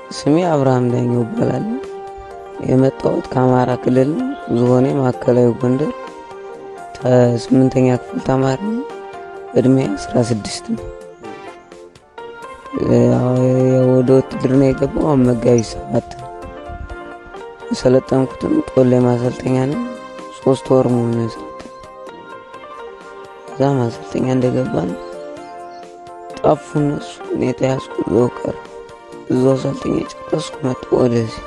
ስሜ አብርሃም ዳኘው እባላለሁ። የመጣሁት ከአማራ ክልል ነው። ዝሆኔ ማዕከላዊ ጎንደር ስምንተኛ ክፍል ተማሪ ነው። እድሜ 16 ነው። ወደ ውትድርና የገባው አሁን መጋቢት ሰባት ነው። የሰለጠንኩትም ጦላይ ማሰልጠኛ ነው። ሶስት ወር ሙሉ ነው የሰለጠንኩት። እዛ ማሰልጠኛ እንደገባን ጠፉ እነሱ። እኔ ተያዝኩ፣ እዛው ቀረ። እዛው ሰልጥኜ ጨረስኩ፣ መጣሁ ወደዚህ።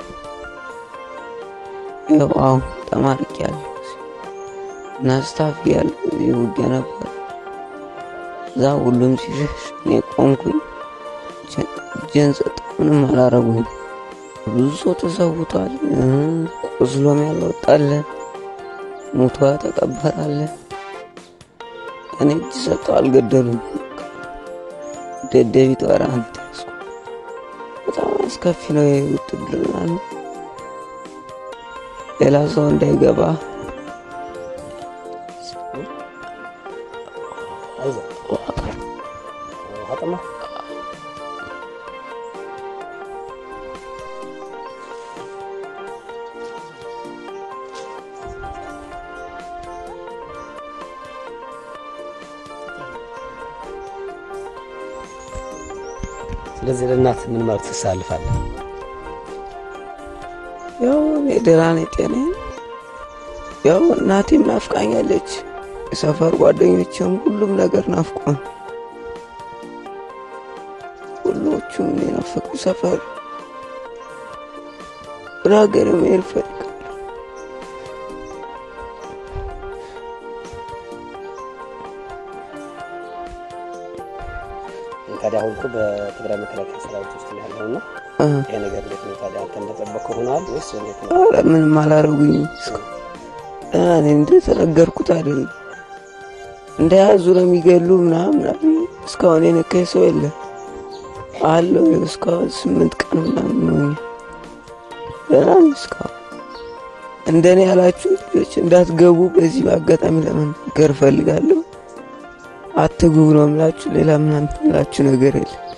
ይኸው አሁን ተማርቄያለሁ እና ስታፍ እያለሁ እዚህ ውጊያ ነበር። እዛ ሁሉም ሲሸሽ እኔ ቆምኩኝ። እጄን ሰጠሁ፣ ምንም አላረጉኝ። ብዙ ሰው ተሰውቷል። ቆስሎም ያልወጣለ ሙቶ ተቀበራለ። እኔ እጅ ሰጠሁ፣ አልገደሉም። ደደቢት ወራ አንተ በጣም አስከፊ ነው። ውትድርና ነው። ሌላ ሰው እንዳይገባ ስለዚህ ለእናት ምን ማለት ትሳልፋለህ? ያው እኔ ደህና ነኝ፣ ጤናዬን ያው እናቴም ናፍቃኛለች። የሰፈር ጓደኞችም ሁሉም ነገር ናፍቆን ሁሎቹም እኔ ናፈቁ። ሰፈር ወደ ሀገር መሄድ እፈልጋለሁ። ታዲያ አሁን እኮ በትግራይ መከላከያ ሰራዊት ውስጥ ነው ያለው እና ይሄ ነገር እንዴት ነው ታዲያ? አንተ እንደጠበቅከው ሆኗል ወይስ እንዴት ነው? ኧረ ምንም አላረጉኝም። ደህና ነኝ። እንደተነገርኩት አይደለም እንደያዙ ነው የሚገሉ ምናምን አሉኝ። እስካሁን የነካኝ ሰው የለም አለው። እስካሁን ስምንት ቀን ምናምን ሆኛል። ደህና ነኝ እስካሁን። እንደኔ ያላችሁ ልጆች እንዳትገቡ በዚህ በአጋጣሚ ለመናገር እፈልጋለሁ። አትግቡ ነው የምላችሁ። ሌላ ምናምን ምላችሁ ነገር የለም።